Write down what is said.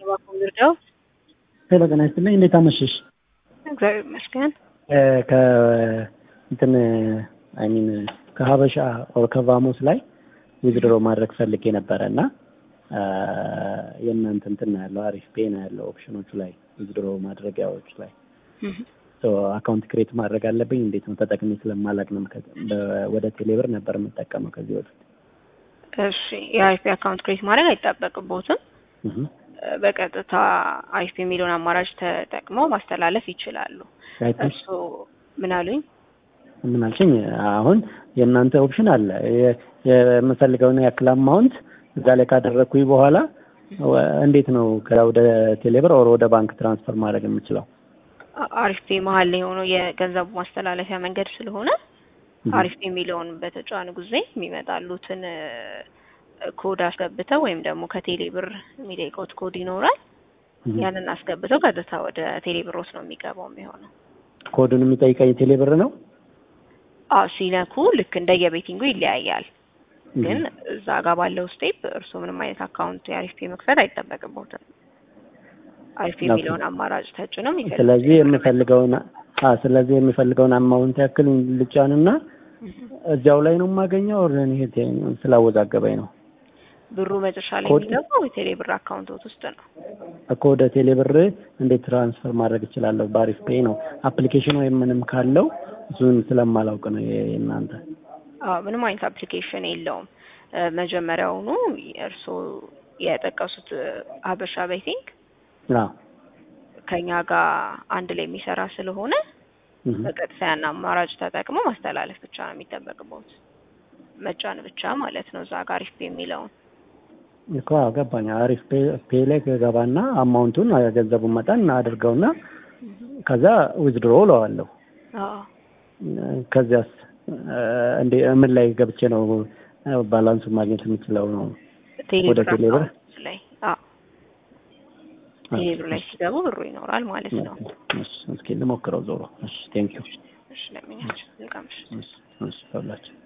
እባክዎ ልርዳው? ሄሎ ጤና ይስጥልኝ። እንዴት አመሸሽ? እግዚአብሔር ይመስገን። ከ እንትን አይ ሚን ከሀበሻ ኦር ከቫሞስ ላይ ዊዝድሮ ማድረግ ፈልጌ ነበረ እና የእናንተ እንትን ነው ያለው አሪፍ ፔ ነው ያለው ኦፕሽኖቹ ላይ ዊዝድሮ ማድረጊያዎች ላይ አካውንት ክሬት ማድረግ አለብኝ። እንዴት ነው ተጠቅሜ ስለማላቅ ነው። ወደ ቴሌብር ነበር የምጠቀመው ከዚህ በፊት። እሺ የአይፒ አካውንት ክሬት ማድረግ አይጠበቅቦትም። በቀጥታ አይፒ የሚለውን አማራጭ ተጠቅመው ማስተላለፍ ይችላሉ። እሱ ምን አሉኝ? ምን አልሽኝ? አሁን የእናንተ ኦፕሽን አለ የምፈልገውን ያክል አማውንት እዛ ላይ ካደረግኩኝ በኋላ እንዴት ነው ወደ ቴሌብር ኦር ወደ ባንክ ትራንስፈር ማድረግ የምችለው? አሪፍ ፔ መሀል ላይ የሆነው የገንዘቡ ማስተላለፊያ መንገድ ስለሆነ አሪፍ ፔ የሚለውን በተጫኑ ጊዜ የሚመጣሉትን ኮድ አስገብተው ወይም ደግሞ ከቴሌ ብር የሚጠይቀውት ኮድ ይኖራል። ያንን አስገብተው ቀጥታ ወደ ቴሌ ብሮት ነው የሚገባው የሚሆነው። ኮዱን የሚጠይቀኝ ቴሌ ብር ነው? አዎ ሲነኩ ልክ እንደ የቤቲንጉ ይለያያል። ግን እዛ ጋር ባለው ስቴፕ እርስዎ ምንም አይነት አካውንት የአሪፍ ፔ መክፈት አይጠበቅቦትም። አሪፍ የሚለውን አማራጭ ተጭነው ስለዚህ የምፈልገውን ስለዚህ የምፈልገውን አማውንት ያክል ልጫንና እዚያው ላይ ነው የማገኘው። ይሄ ስላወዛገበኝ ነው። ብሩ መጨረሻ ላይ የሚገባው የቴሌ ብር አካውንቶት ውስጥ ነው እኮ። ወደ ቴሌ ብር እንዴት ትራንስፈር ማድረግ እችላለሁ? በአሪፍ ፔ ነው አፕሊኬሽን ወይም ምንም ካለው እሱን ስለማላውቅ ነው የእናንተ። አዎ ምንም አይነት አፕሊኬሽን የለውም። መጀመሪያውኑ እርስዎ የጠቀሱት ሀበሻ ቤቲንግ ከኛ ጋር አንድ ላይ የሚሰራ ስለሆነ በቀጥታ ያን አማራጭ ተጠቅሞ ማስተላለፍ ብቻ ነው የሚጠበቅበት፣ መጫን ብቻ ማለት ነው። እዛ ጋር አሪፍ ፔ የሚለውን እኮ ገባኝ። አሪፍ ፔ ላይ ገባና አማውንቱን ገንዘቡን መጠን አድርገውና ከዛ ዊዝድሮ እለዋለሁ። ከዚያስ እንዴ ምን ላይ ገብቼ ነው ባላንሱን ማግኘት የምችለው? ነው ወደ ቴሌብር ላይ ቴሌብር ላይ ሲገቡ ብሩ ይኖራል ማለት ነው። እስኪ ልሞክረው ዞሮ። እሺ ቴንክ ዩ። እሺ ለምኛችሁ ልቃምሽ እሺ ሁላችን